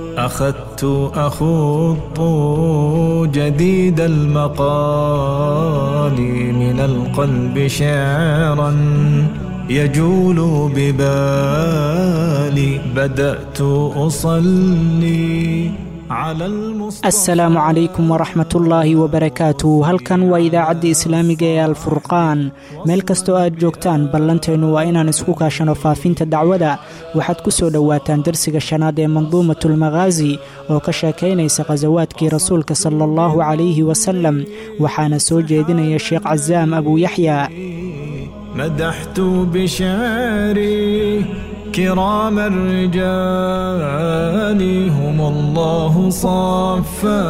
أخذت أخوض جديد المقال من القلب شعرا يجول ببالي بدأت أصلي على المصطفى asalaamu calaykum waraxmat ullaahi wabarakaatu halkan waa idaacadda islaamiga ee alfurqaan meel kastoo aad joogtaan ballanteennu waa inaan isku kaashano faafinta dacwada waxaad ku soo dhowaataan darsiga shanaad ee manduumatulmakhaazi oo ka sheekaynaysa khasawaadkii rasuulka sala allahu calayhi wasalam waxaana soo jeedinaya sheekh casaam abuuyaxya مدحت بشعري كرام الرجال هم الله صفى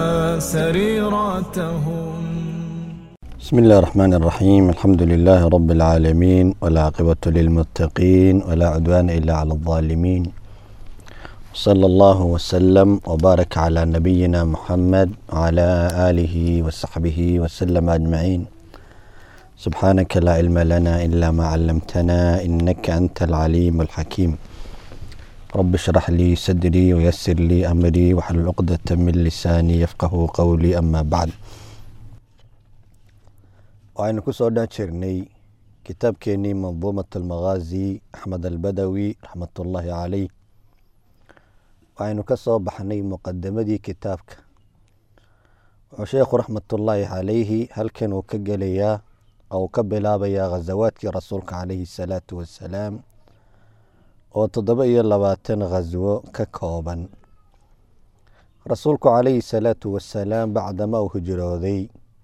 سريرتهم بسم الله الرحمن الرحيم الحمد لله رب العالمين والعاقبة للمتقين ولا عدوان إلا على الظالمين صلى الله وسلم وبارك على نبينا محمد وعلى آله وصحبه وسلم أجمعين سبحانك لا علم لنا إلا ما علمتنا إنك أنت العليم الحكيم رب اشرح لي صدري ويسر لي أمري واحلل عقدة من لساني يفقه قولي أما بعد waxaynu ku soo dhan jirnay kitaabkeenii manduumat almakhaazi axmed albadawi raxmatullaahi caleyh waxaynu ka soo baxnay muqadamadii kitaabka wuxuu sheekhu raxmatullaahi calayhi halkan uu ka gelayaa oo uu ka bilaabayaa khasawaadkii rasuulka caleyhi salaatu wassalaam oo toddoba iyo labaatan khaswo ka kooban rasuulku caleyhi salaatu wassalaam bacdama uu hijrooday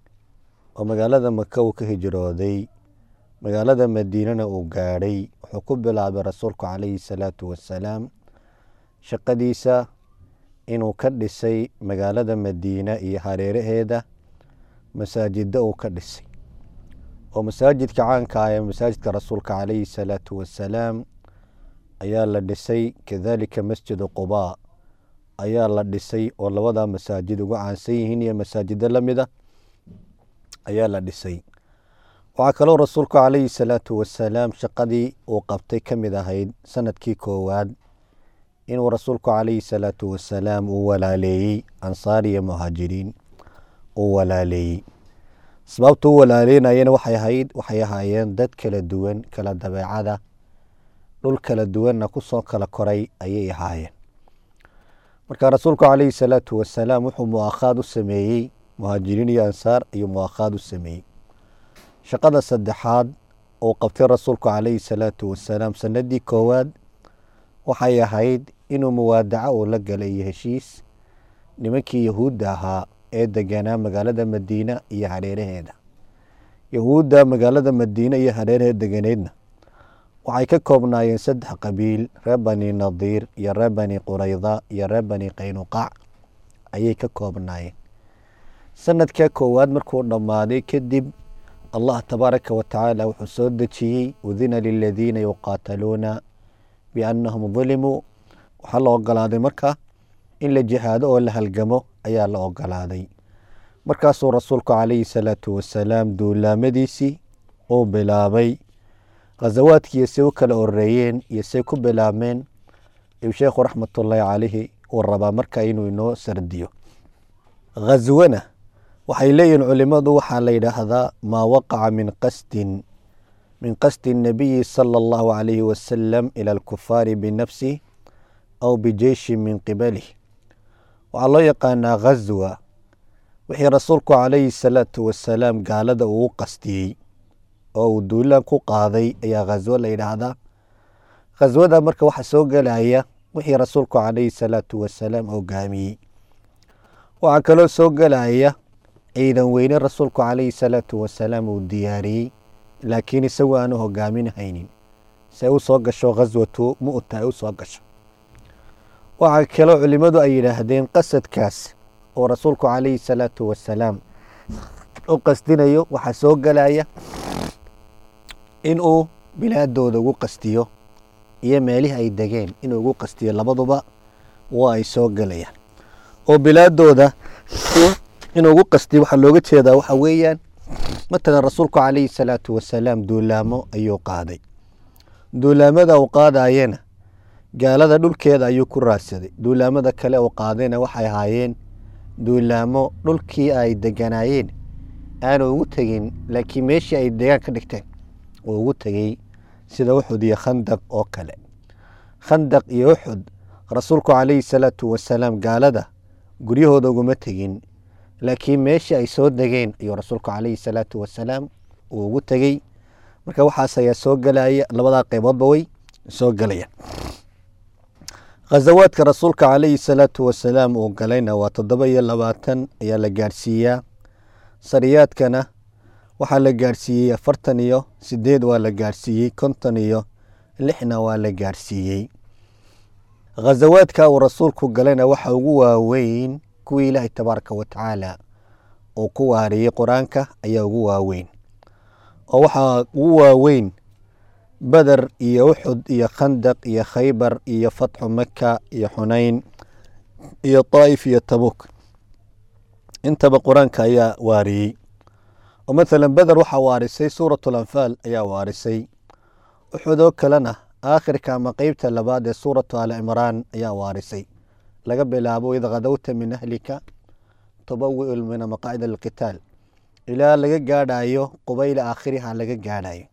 oo magaalada maka uu ka hijrooday magaalada madiinana uu gaadhay wuxuu ku bilaabay rasuulku caleyhi salaatu wassalaam shaqadiisa inuu ka dhisay magaalada madiina iyo hareeraheeda masaajida uu ka dhisay oo masaajidka caanka ah ee masaajidka rasuulka caleyhi salaatu wassalaam ayaa la dhisay kadalika masjidu qubaa ayaa la dhisay oo labada masaajid ugu caansan yihiin iyo masaajido lamid a ayaa la dhisay waxaa kaloo rasuulku caleyhi salaatu wassalaam shaqadii uu qabtay ka mid ahayd sanadkii koowaad inuu rasuulku caleyhi salaatu wassalaam uu walaaleeyey ansaar iyo muhaajiriin uu walaaleeyey sababta u walaaleynayana waxay ahayd waxay ahaayeen dad kala duwan kala dabeecada dhul kala duwanna kusoo kala koray ayay ahaayeen marka rasuulku caleyhi salaatu wassalaam wuxuu muakhaad u sameeyey muhaajiriin iyo ansaar ayuu muakhaad u sameeyey shaqada saddexaad uu qabtay rasuulku caleyhi salaatu wassalaam sanadii koowaad waxay ahayd inuu muwaadaco uu la galay iyo heshiis nimankii yahuudda ahaa ee deganaa magaalada madiina iyo hareeraheeda yahuudda magaalada madiine iyo hareeraheeda deganeedna waxay ka koobnaayeen saddex qabiil reer bani nadiir iyo reer bani qurayda iyo reer bani qaynuqaac ayay ka koobnaayeen sanadka koowaad markuu dhammaaday kadib allah tabaaraka wa tacaala wuxuu soo dejiyey udina liladiina yuqaataluuna biannahum dulimuu waxaa la ogolaaday marka in la jihaado oo la halgamo ayaa la ogolaaday markaasuu rasuulku caleyhi salaatu wassalaam duulaamadiisii uu bilaabay khasawaadkiiyo say u kala horeeyeen iyo say ku bilaabmeen ayuu sheekhu raxmatullaahi caleyhi uu rabaa marka inuu inoo sardiyo khaswana waxay leeyihiin culimadu waxaa la yidhaahdaa maa waqaca min qasdin min qasdi الnabiyi salى اllahu عalayhi wasalam ilى اlkufaari binafsih aw bijeyshin min qibalih waxaa loo yaqaanaa khaswa wixii rasuulku calayhi الsalaatu wasalaam gaalada uu qastiyey oo uu duulaan ku qaaday ayaa khaswo la yidhaahdaa khaswada marka waxa soo gelaya wixii rasuulku calayhi الsalaatu wasalaam hogaamiyey waxaa kaloo soo gelaya ciidan weyne rasuulku calayhi salaatu wasalaam uu diyaariyey laakiin isagu aanu hogaaminhaynin se u soo gasho khaswatu mu'ta ay u soo gasho waxaa kaloo culimmadu ay yidhaahdeen qasadkaas oo rasuulku calayhi salaatu wasalaam u qasdinayo waxaa soo gelaya inuu bilaadooda ugu qastiyo iyo meelihii ay degeen inuu ugu qastiyo labaduba waa ay soo gelayaan oo bilaadooda inuu ugu qastiyo waxaa looga jeedaa waxa weeyaan matalan rasuulku calayhi salaatu wasalaam duulaamo ayuu qaaday duulaamada uu qaadayena gaalada dhulkeeda ayuu ku raadsaday duulaamada kale oo qaadayna waxay ahaayeen duulaamo dhulkii ay deganaayeen aanu ugu tegin laakiin meeshii ay degaan ka dhigteen uu ugu tegey sida uxud iyo khandaq oo kale khandaq iyo uxud rasuulku calayhi salaatu wasalaam gaalada guryahooda uguma tegin laakiin meeshii ay soo degeen ayuu rasuulku calayhi salaatu wasalaam uu ugu tegey marka waxaas ayaa soo gelaya labadaa qeyboodba way soo gelaya khazawaadka rasuulka calayhi salaatu wasalaam uu galayna waa toddoba iyo labaatan ayaa la gaadhsiiyaa sariyaadkana waxaa la gaadhsiiyey afartan iyo sideed waa la gaadhsiiyey konton iyo lixna waa la gaadhsiiyey khazawaadka uu rasuulku galayna waxa ugu waaweyn kuwii ilaahay tabaaraka wa tacaala uu ku waariyey qur-aanka ayaa ugu waaweyn oo waxaa ugu waaweyn beder iyo uxud iyo khandaq iyo khaybar iyo fatxu maka iyo xunayn iyo daa'if iyo tabuk intaba qur-aanka ayaa waariyey oo mathalan beder waxaa waarisay suurat alanfaal ayaa waarisay uxud oo kalena aakhirka ama qeybta labaad ee suuratu ali cimraan ayaa waarisay laga bilaabo id khadowta min ahlika tubawiu mina maqaacida alqitaal ilaa laga gaadhayo qubayla aakhiriha laga gaadhayo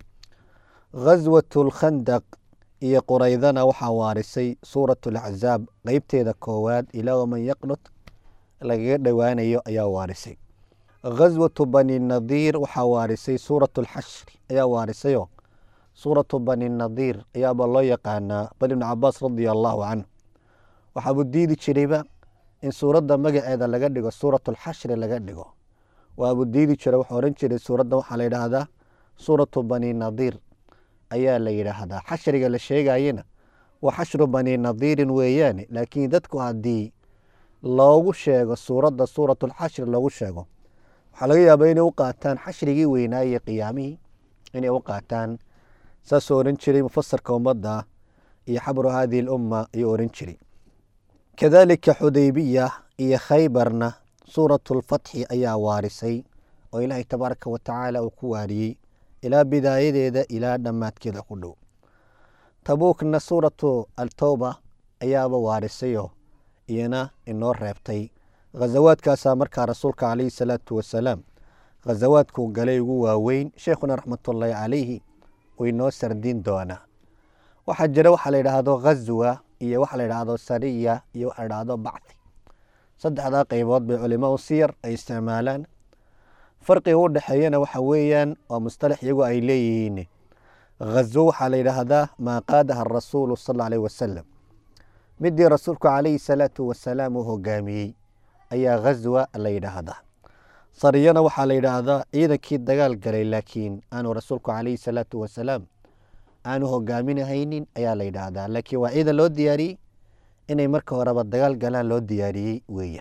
khaswatu lkhandaq iyo quraydana waxaa waarisay suuratu alaczaab qeybteeda koowaad ilaa waman yaqnut lagaga dhowaanayo ayaa waarisay khaswatu bani nadiir waxaa waarisay suuratu alxashri ayaa waarisayoo suuratu bani nadiir ayaaba loo yaqaanaa bal ibnu cabaas radia allaahu canhu waxaabuu diidi jirayba in suuradda magaceeda laga dhigo suuratu alxashri laga dhigo waabuu diidi jira wuxuu ohan jiray suuradda waxaa la yidhaahdaa suuratu bani nadiir ayaa la yidhaahdaa xashriga la sheegayena waa xashru bani nadiirin weeyaane laakiin dadku haddii loogu sheego suuradda suuratulxashri loogu sheego waxaa laga yaabaa inay u qaataan xashrigii weynaaye qiyaamihii inay u qaataan saasuu ohan jiray mufasarka ummadda iyo xabru hadihi lumma ayuu ohan jiray kadalika xudaybiya iyo khaybarna suuratulfatxi ayaa waarisay oo ilaahay tabaaraka wa tacaala uu ku waariyey ilaa bidaayadeeda ilaa dhammaadkeeda ku dhow tabuukna suuratu altowba ayaaba waarisayoo iyana inoo reebtay khazawaadkaasaa markaa rasuulka calayhi salaatu wasalaam khazawaadkuu galay ugu waaweyn sheikhuna raxmatullaahi calayhi uu inoo sardiin doonaa waxaa jira waxaa la yidhaahdo khazwa iyo waxa la yidhaahdo sariya iyo waxa la yidhaahdo bacthi saddexdaa qeybood bay culimadu siyar ay isticmaalaan farqiga u dhexeeyana waxa weeyaan waa mustalax iyagu ay leeyihiin khazwo waxaa la yidhaahdaa maa qaadaha arasuulu sal aleyh wasalam midii rasuulku calayhi salaatu wasalaam uu hogaamiyey ayaa khazwa la yidhaahdaa sariyana waxaa la yidhaahdaa ciidankii dagaal galay laakiin aanu rasuulku calayhi salaatu wasalaam aanu hogaaminahaynin ayaa la yidhaahdaa laakiin waa ciidan loo diyaariyey inay marka horeba dagaal galaan loo diyaariyey weeyaan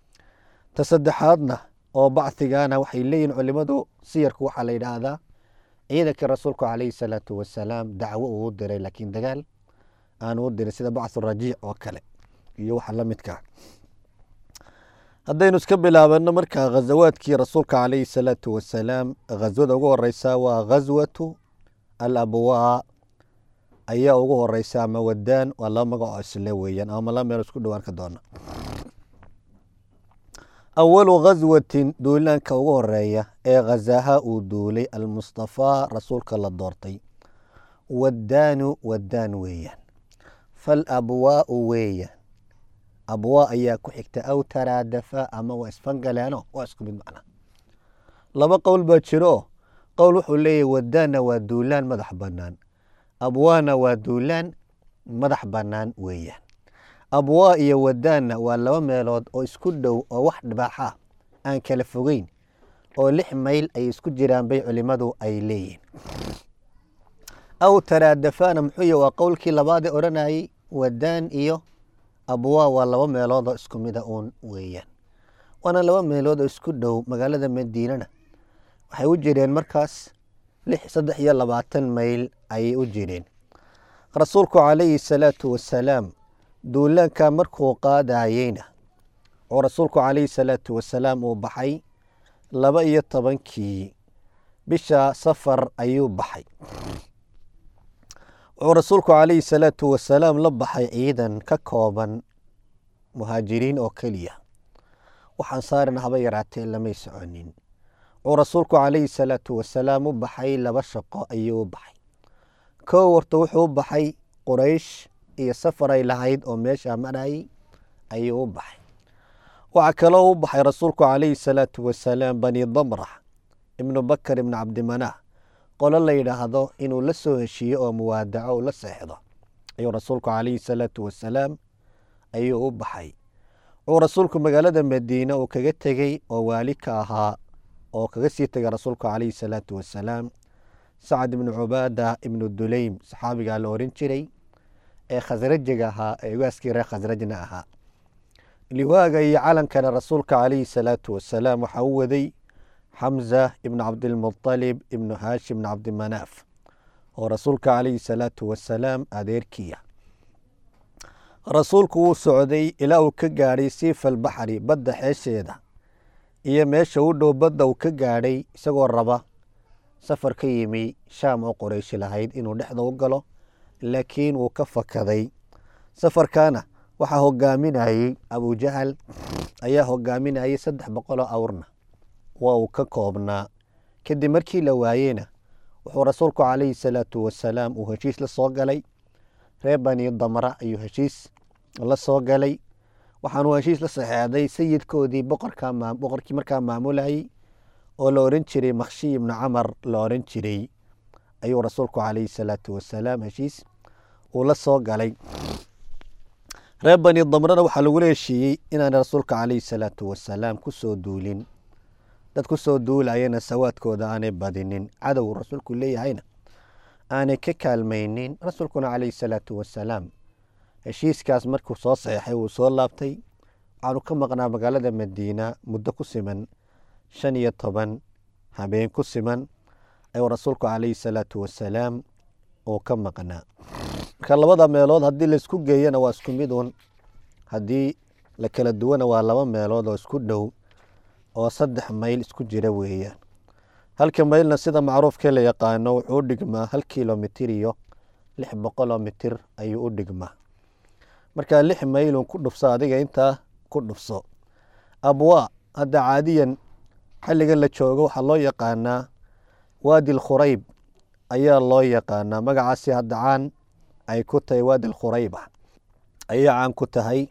ta saddexaadna oo bacthigana waxay leeyihin culimadu siyarku waxaa la yidhaahdaa ciidankii rasuulku calayhi salaatu wasalaam dacwo uu u diray laakiin dagaal aanu u dirin sida bacthu rajiic oo kale iyo waxa la midkaa haddaynu iska bilaabano markaa khazawaadkii rasuulka calayhi salaatu wasalaam khaswada ugu horeysa waa khaswatu alabwaa ayaa ugu horeysa ama wadaan waa laba magacoo isle weeyaan ama laba meel isku dhowaan ka doona awalu khaswatin duulaanka ugu horeeya ee khazaha uu duulay almustafaa rasuulka la doortay wadaanu wadaan weeyaan fal abwaau weeyaan abwaa ayaa ku xigta aw taraadafa ama waa isfangaleeno waa isku mid macna laba qowl baa jiro qowl wuxuu leeyahy wadaanna waa duulaan madax bannaan abwaana waa duulaan madax bannaan weeyaan abwaa iyo wadaanna waa laba meelood oo isku dhow oo wax dhibaaxa aan kala fogeyn oo lix mayl ay isku jiraan bay culimadu ay leeyihiin aw taraadafana muxuu yah waa qowlkii labaadee odhanayay wadaan iyo abwaa waa laba meelood oo isku mida uun weeyaan waana laba meelood oo isku dhow magaalada madiinana waxay u jireen markaas lix saddex iyo labaatan mayl ayay u jireen rasuulku calayhi salaatu wasalaam duulaanka markuu qaadayeyna oo rasuulku calayhi salaatu wasalaam uu baxay laba iyo tobankii bisha safar ayuu baxay wuxuu rasuulku calayhi salaatu wasalaam la baxay ciidan ka kooban muhaajiriin oo keliya waxaan saarina haba yaraatee lamay soconin wuxuu rasuulku calayhi salaatu wasalaam u baxay laba shaqo ayuu u baxay kow horta wuxuu u baxay quraysh iyo safar ay lahayd oo meeshaa marayay ayuu u baxay waxaa kaloo u baxay rasuulku calayhi salaatu wasalaam bani damra ibnu bakar ibnu cabdimanaah qolo la yidhaahdo inuu la soo heshiiyo oo muwaadaco uu la seexdo ayuu rasuulku calayhi salaatu wasalaam ayuu u baxay wuxuu rasuulku magaalada madiine uu kaga tegey oo waali ka ahaa oo kaga sii tegay rasuulku calayhi salaatu wasalaam sacad ibnu cubaada ibnu duleym saxaabigaa la oran jiray ee khasrajiga ahaa ee ugaaskii reer khasrajna ahaa liwaaga iyo calankana rasuulka calayhi salaatu wasalaam waxaa u waday xamza ibnu cabdilmuطalib ibnu haashim ibnu cabdimanaaf oo rasuulka calayhi salaatu wasalaam adeerkiya rasuulku wuu socday ilaa uu ka gaadhay siifa albaxri badda xeesheeda iyo meesha u dhow badda uu ka gaadhay isagoo raba safar ka yimi shaam oo qorayshi lahayd inuu dhexda u galo laakiin wuu ka fakaday safarkaana waxaa hogaaminayey abujahal ayaa hogaaminayay saddex boqoloo awrna waa uu ka koobnaa kadib markii la waayeyna wuxuu rasuulku calayhi salaatu wasalaam uu heshiis la soo galay reer bani damra ayuu heshiis la soo galay waxaanuu heshiis la saxeexday sayidkoodii boqorkii markaa maamulayay oo la oran jiray makhshiy ibnu camar la oran jiray ayuu rasuulku calayhi salaatu wasalaam heshiis uu la soo galay reer bani damrana waxaa lagula heshiiyey inaana rasuulka calayhi salaatu wasalaam ku soo duulin dad ku soo duulayana sawaadkooda aanay badinin cadow rasuulku leeyahayna aanay ka kaalmaynin rasuulkuna calayhi salaatu wasalaam heshiiskaas markuu soo saxeexay wuu soo laabtay waxaanu ka maqnaa magaalada madiina muddo ku siman shan iyo toban habeen ku siman ayuu rasuulku calayhi salaatu wasalaam uu ka maqnaa marka labada meelood haddii laisku geeyana waa isku mid un haddii la kala duwana waa laba meelood oo isku dhow oo saddex mayl isku jira weeyaan halka maylna sida macruufkee la yaqaano wuxuu u dhigmaa hal kilomitir iyo lix boqoloo mitir ayuu u dhigmaa markaa lix maylun ku dhufso adiga intaa ku dhufso abwaa hadda caadiyan xilligan la joogo waxaa loo yaqaanaa waadi alkhurayb ayaa loo yaqaanaa magacaasi hadda caan ay ku tahay waadi alkhurayba ayay caan ku tahay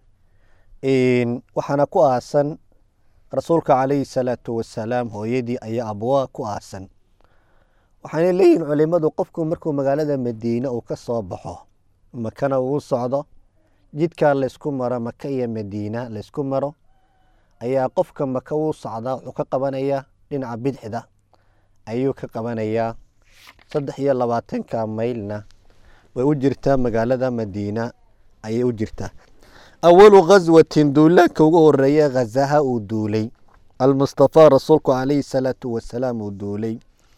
waxaana ku aasan rasuulka calayhi salaatu wasalaam hooyadii ayaa abwaa ku aasan waxaanay leeyihin culimadu qofku markuu magaalada madiine uu ka soo baxo makana uu socdo jidkaa laysku maro maka iyo madiina laysku maro ayaa qofka maka uu socdaa wuxuu ka qabanayaa dhinaca bidixda ayuu ka qabanayaa saddex iyo labaatanka maylna way u jirtaa magaalada madiina ayay u jirtaa awalu khaswatin duulaanka ugu horeeya khazaha uu duulay almustafaa rasuulku calayhi salaatu wasalaam uu duulay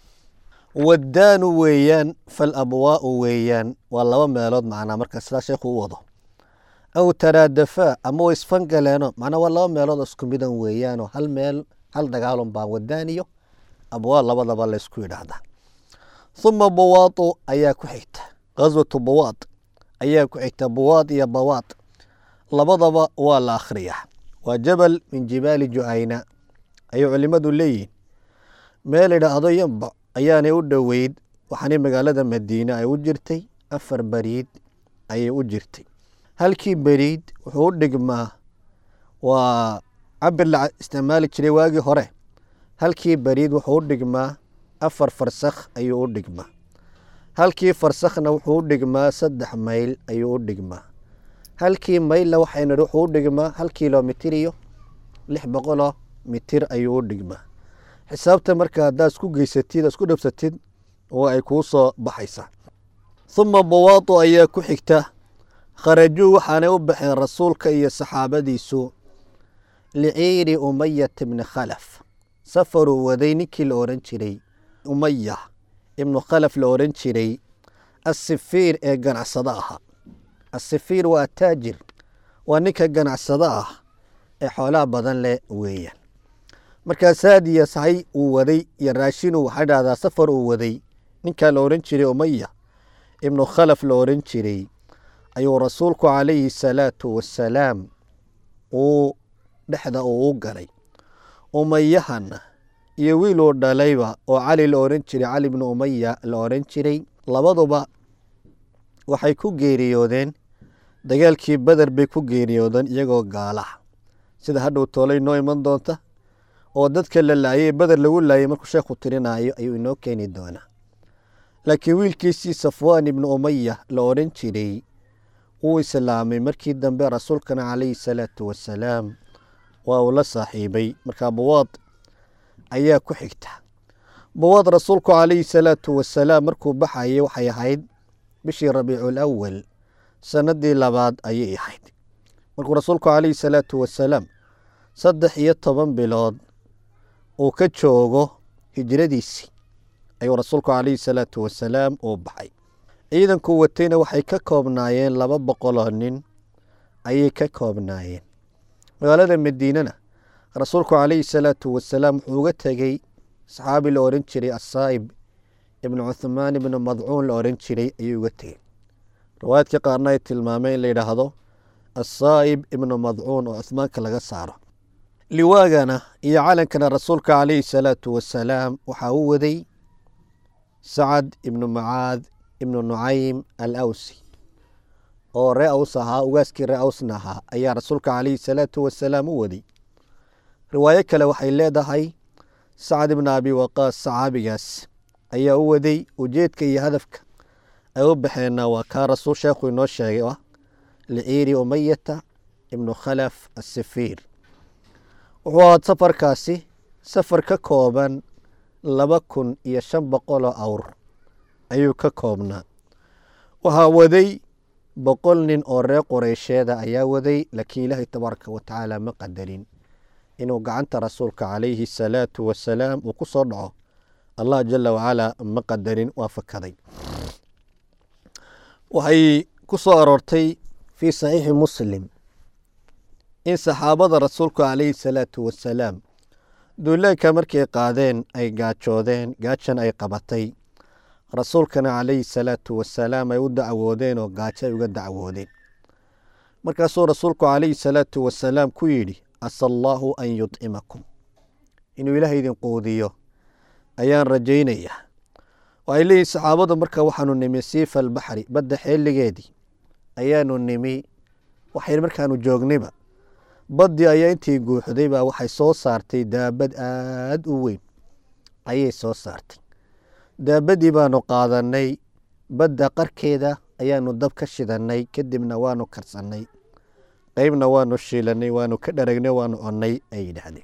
wadaanu weeyaan falabwaau weeyaan waa laba meelood macnaa marka sidaa sheekhu u wado aw taraadafaa ama way isfangaleeno macnaa waa laba meelood oo isku midan weeyaanoo hal meel hal dagaalun baa wadaan iyo abwaa labadaba laysku yidhaahdaa uma bawaadu ayaa ku xigta khaswatu bawaad ayaa ku xigta bawaad iyo bawaad labadaba waa la akhriyaa waa jabal min jibaali juhayna ayay culimadu leeyihin meel idhaahdo yamba ayaanay u dhoweyd waxaanay magaalada madiine ay u jirtay afar beriid ayay u jirtay halkii beriid wuxuu u dhigmaa waa cabir la isticmaali jiray waagii hore halkii beriid wuxuu u dhigmaa afar farsakh ayuu u dhigmaa halkii farsakhna wuxuu u dhigmaa saddex mayl ayuu u dhigmaa halkii maylna waxaynu wuxuu u dhigmaa hal kilomitir iyo lix boqoloo mitir ayuu u dhigmaa xisaabta marka haddaad isku geysatid isku dhabsatid oo ay kuu soo baxaysaa uma bawaadu ayaa ku xigta kharajuu waxaanay u baxeen rasuulka iyo saxaabadiisu liciiri umayata bni khalaf safaruu waday ninkii la oran jiray umaya ibnu khalaf la oran jiray asifiir ee ganacsado ahaa asifiir waa taajir waa ninka ganacsado ah ee xoolaha badan leh weeyaan markaas haadiya sahay uu waday iyo raashinu waxaa dhahdaa safar uu waday ninkaa la oran jiray umaya ibnu khalaf la oran jiray ayuu rasuulku calayhi salaatu wasalaam uu dhexda uu u galay umayahana iyo wiil uu dhalayba oo cali la oran jiray cali bnu umaya la oran jiray labaduba waxay ku geeriyoodeen dagaalkii beder bay ku geeriyoodeen iyagoo gaalaha sida hadhow toolay noo iman doonta oo dadka la laayay beder lagu laayay markuu sheekhu tirinaayo ayuu inoo keeni doonaa laakiin wiilkiisii safwaan ibnu umaya la odhan jiray wuu islaamay markii dambe rasuulkana calayhi salaatu wasalaam waa uu la saaxiibay markaa buwaad ayaa ku xigta buwaad rasuulku calayhi salaatu wasalaam markuu baxayay waxay ahayd bishii rabiicul awal sanadii labaad ayay ahayd markuu rasuulku calayhi salaatu wasalaam saddex iyo toban bilood uu ka joogo hijradiisii ayuu rasuulku calayhi salaatu wasalaam uu baxay ciidankuu watayna waxay ka koobnaayeen laba boqoloo nin ayay ka koobnaayeen magaalada madiinana rasuulku calayhi salaatu wasalaam wuxuu uga tegey saxaabi la oran jiray asaa'ib ibnu cuthmaan ibnu madcuun la oran jiray ayuu uga tegey riwaayadka qaarna ay tilmaameen in la yidhaahdo asaa'ib ibnu madcuun oo cuhmaanka laga saaro liwaagana iyo calankana rasuulka calayhi salaatu wasalaam waxaa u waday sacad ibnu macaad ibnu nucaym al awsi oo ree aws ahaa ugaaskii ree awsna ahaa ayaa rasuulka calayhi salaatu wasalaam u waday riwaayo kale waxay leedahay sacad ibnu abi waqaas saxaabigaas ayaa u waday ujeedka iyo hadafka ay u baxeenna waa kaa rasuul sheekhu inoo sheegay ah liciiri umayata ibnu khalaf asifiir wuxuu ahaa safarkaasi safar ka kooban laba kun iyo shan boqoloo awr ayuu ka koobnaa waxaa waday boqol nin oo reer qoreysheeda ayaa waday laakiin ilaahay tabaaraka wa tacaala ma qadarin inuu gacanta rasuulka calayhi salaatu wasalaam uu ku soo dhaco allah jala wacalaa ma qadarin waa fakaday waxay ku soo aroortay fii saxiixi muslim in saxaabada rasuulku calayhi salaatu wasalaam duulaanka markay qaadeen ay gaajoodeen gaajan ay qabatay rasuulkana calayhi salaatu wasalaam ay u dacwoodeen oo gaajo ay uga dacwoodeen markaasuu rasuulku calayhi salaatu wasalaam ku yidhi asa allaahu an yudcimakum inuu ilaah idin quudiyo ayaan rajaynayaa waxay leeyihin saxaabadu marka waxaanu nimi siifa albaxri badda xeeligeedii ayaanu nimi waxay markaanu joognayba baddii ayaa intii guuxday baa waxay soo saartay daabad aada u weyn ayay soo saartay daabadii baanu qaadanay badda qarkeeda ayaanu dab ka shidanay kadibna waanu karsannay qeybna waanu shiilanay waanu ka dharagnay waanu connay ay yidhaahdeen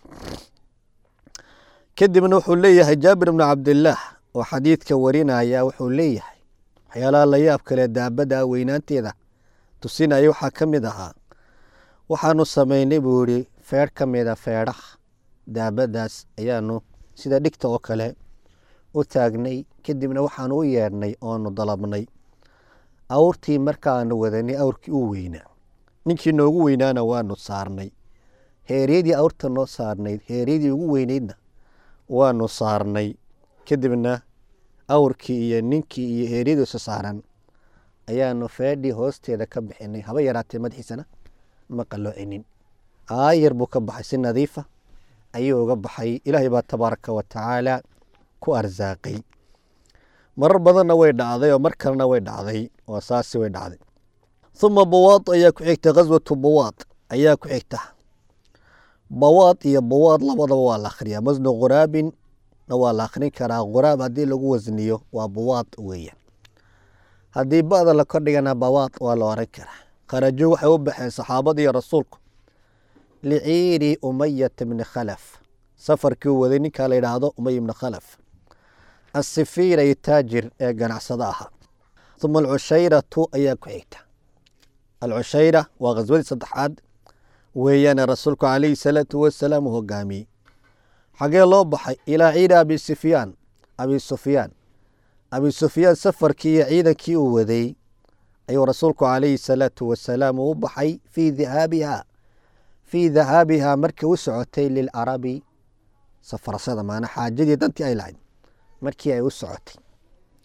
kadibna wuxuu leeyahay jaabir bnu cabdillaah oo xadiidka warinaya wuxuu leeyahay waxyaalaha la yaab kale daabada weynaanteeda tusinaya waxaa ka mid ahaa waxaanu samaynay buu yihi feedh ka mida feedhaha daabadaas ayaanu sida dhigta oo kale u taagnay kadibna waxaanu u yeedhnay oonu dalabnay awrtii markaanu wadanay awrkii u weynaa ninkii noogu weynaana waanu saarnay heeryadii awrta noo saarnayd heeryadii ugu weynaydna waanu saarnay kadibna awrkii iyo ninkii iyo heeryadiisa saaran ayaanu feedhii hoosteeda ka bixinay haba yaraatee madaxiisana ma qalloocinin aayar buu ka baxay si nadiifa ayuu uga baxay ilaahay baa tabaaraka wa tacaala ku arsaaqay marar badanna way dhacday oo mar kalena way dhacday oo saasi way dhacday uma bawaad ayaa ku xigta khaswatu bawaad ayaa ku xigta bawaad iyo bawaad labadaba waa la akhriyaa masnu khuraabin na waa la akhrin karaa khuraab haddii lagu wasniyo waa bawaad weeyaan haddii ba'da la kordhigana bawaad waa la oran karaa kharajo waxay u baxeen saxaabadiiyo rasuulku liciiri umayata bni khalaf safarkii u waday ninkaa la yidhaahdo umay bni khalaf asifiira iyo taajir ee ganacsado ahaa uma alcushayratu ayaa ku xigta alcushayra waa khaswadii saddexaad weeyaane rasuulku calayhi salaatu wasalaam uu hogaamiyey xagee loo baxay ilaa ciida abi sufyaan abi sufyaan abi sufyaan safarkii iyo ciidankii uu waday ayuu rasuulku calayhi salaatu wasalaam uu u baxay fii dahaabiha fii dahaabihaa markii u socotay lilarabi safarsada maana xaajadii dantii ay lahayd markii ay u socotay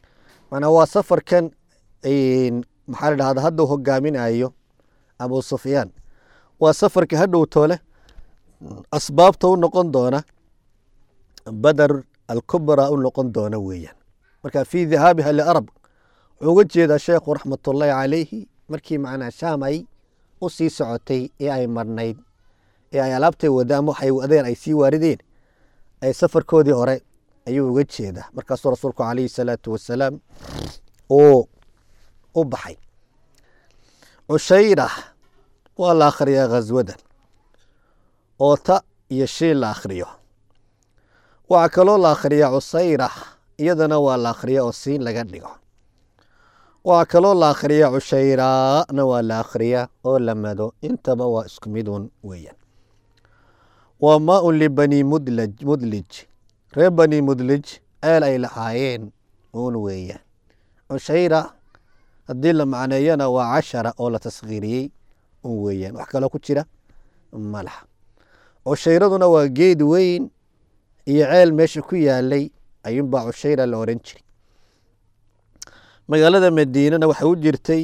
manaa waa safarkan maxaa la dhahda hadda u hogaaminayo abu sufyaan waa safarka hadhow toole asbaabta u noqon doona badar alkubra u noqon doona weeyaan marka fii dhahaabiha liarab wuxuu uga jeedaa sheekhu raxmatullaahi calayhi markii macnaa shaam ay u sii socotay ee ay marnayd ee ay alaabtay wadaan waxay wadeen ay sii waarideen ay safarkoodii hore ayuu uga jeedaa markaasuu rasuulku calayhi salaatu wasalaam uu u baxay cushayra waa la akhriyaa khaswadan oo ta iyo shiin la akhriyo waxaa kaloo la akhriyaa cusayra iyadana waa la akhriya oo siin laga dhigo waxaa kaloo la akhriyaa cushayraana waa la akhriyaa oo la mado intaba waa isku midun weeyaan waa maa-un libani mudlaj mudlij reer bani mudlij ceel ay lahaayeen uun weeyaan cushayra haddii la macneeyana waa cashara oo la taskhiiriyey un weeyaan wax kaloo ku jira ma laha cushayraduna waa geed weyn iyo ceel meesha ku yaalay ayuunbaa cushayra la oran jiray magaalada madiinana waxay u jirtay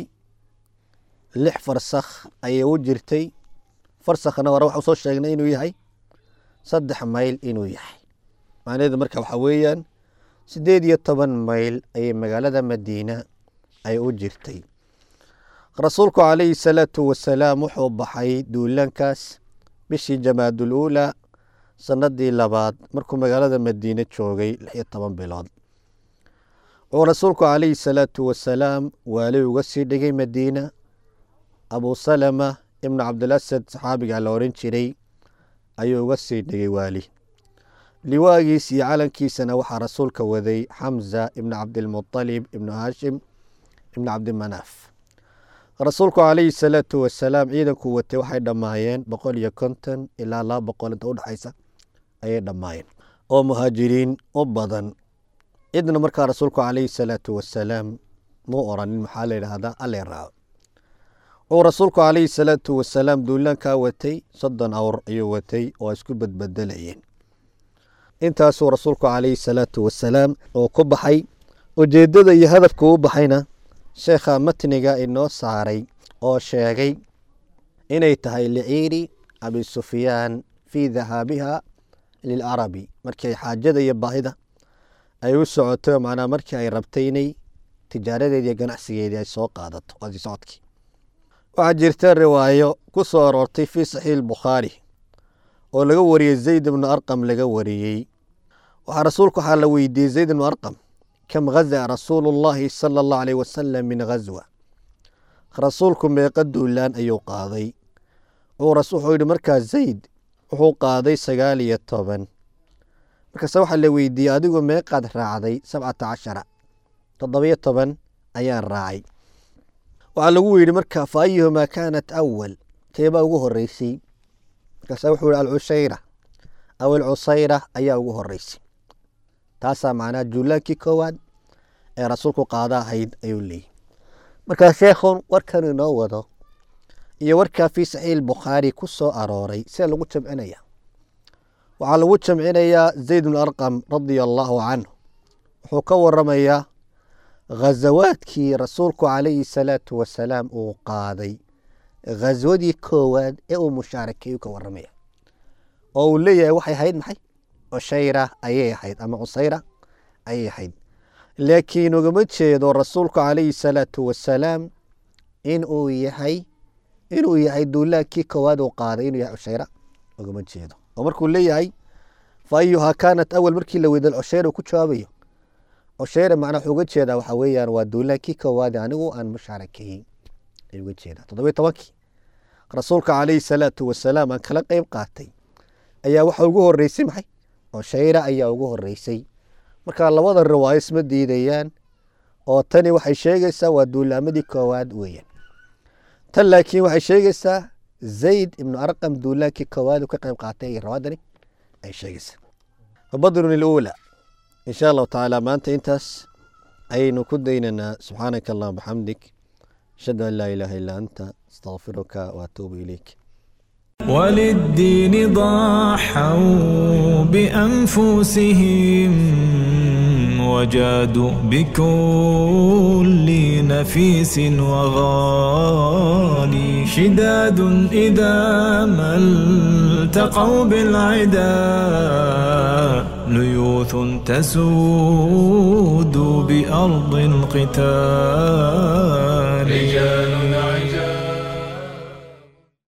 lix farsakh ayay u jirtay farsakhna hore waxau soo sheegnay inuu yahay saddex mayl inuu yahay macnaheedu marka waxaa weeyaan siddeed iyo toban mayl ayay magaalada madiina ay u jirtay rasuulku calayhi salaatu wasalaam wuxuu baxay duulaankaas bishii jamaadul uulaa sanadii labaad markuu magaalada madiine joogay lix iyo toban bilood wuxuu rasuulku calayhi salaatu wasalaam waali uga sii dhigay madiina abu salama ibnu cabdilasad saxaabiga la oran jiray ayuu uga sii dhigay waali liwaagiis iyo calankiisana waxaa rasuulka waday xamza ibnu cabdilmuطalib ibnu haashim ibnu cabdimanaaf rasuulku calayhi salaatu wasalaam ciidanku watay waxay dhammaayeen boqol iyo konton ilaa laba boqol inta udhexaysa ayay dhammaayeen oo muhaajiriin u badan cidna markaa rasuulku calayhi salaatu wasalaam muu oranin maxaa la yidhaahdaa alle raaco wuxuu rasuulku calayhi salaatu wasalaam duulaankaa watay soddon awr ayuu watay oo isku badbedelayeen intaasuu rasuulku calayhi salaatu wasalaam oo ku baxay ujeeddada iyo hadafka u baxayna sheekha matniga inoo saaray oo sheegay inay tahay liciiri abi sufyaan fii dahaabiha lilcarabi markii xaajada iyo baahida ay u socotay oo macnaa markii ay rabtay inay tijaaradeedi iyo ganacsigeedii ay soo qaadato waasi socodkii waxaa jirta riwaayo ku soo aroortay fii saxiix bukhaari oo laga wariyey zayd ibnu arqam laga wariyey waxaa rasuulku waxaa la weydiiyey zayd ibnu arqam kam ghaza rasuulu llahi sala allahu aleyh wasalam min ghazwa rasuulku meeqa duulaan ayuu qaaday wuxuu yihi markaa zayd wuxuu qaaday sagaal iyo toban markaase waxaa la weydiiyey adigu meeqaad raacday sabcata cashara toddobiyo toban ayaan raacay waxaa lagu yidhi marka fa ayuhumaa kaanat awal teebaa ugu horeysay markaase wuxuu yihi alcushayra aw alcusayra ayaa ugu horeysay taasaa macnaha juulaankii koowaad ee rasuulku qaada ahayd ayuu leeyahy markaa sheekhun warkan inoo wado iyo warkaa fii saxiix bukhaari ku soo arooray sida lagu jamcinaya waxaa lagu jamcinayaa zayd bnu arqam radia allaahu canhu wuxuu ka waramayaa ghazawaadkii rasuulku calayhi salaatu wasalaam uu qaaday ghaswadii koowaad ee uu mushaarakeeyu ka waramaya oo uu leeyahay waxay ahayd maxay cushayra ayay ahayd ama cusayra ayay ahayd laakiin ugama jeedo rasuulku calayhi salaatu wasalaam inuu yahay inuu yahay duulaankii koowaad uu qaaday inuu yahay cushayra ugama jeedo oo markuu leeyahay fa ayuhaa kaanat awal markii la weyda cushayra uu ku jawaabayo cushayra macnaa wuxuu uga jeedaa waxaa weeyaan waa duulaankii koowaad anigu aan mushaarakeeyey ayuu uga jeedaa toddobiyo tobankii rasuulka calayhi salaatu wasalaam aan kala qeyb qaatay ayaa waxa ugu horeysay maxay cushayra ayaa ugu horeysay marka labada riwaayo isma diidayaan oo tani waxay sheegaysaa waa duulaamadii koowaad weeyaan tan laakiin waxay sheegaysaa zayd ibnu arqam duulaankii koowaad uu ka qeyb qaatay iyo rawaadani ay sheegaysaa fabadrun iluula in sha allahu tacaala maanta intaas ayaynu ku daynaynaa subxaanaka allahuma bxamdik ashhadu an laa ilaaha illaa anta astaqfiruka waatuubu ilayk وللدين ضحوا بأنفسهم وجادوا بكل نفيس وغالي شداد إذا ما التقوا بالعدا ليوث تسود بأرض القتال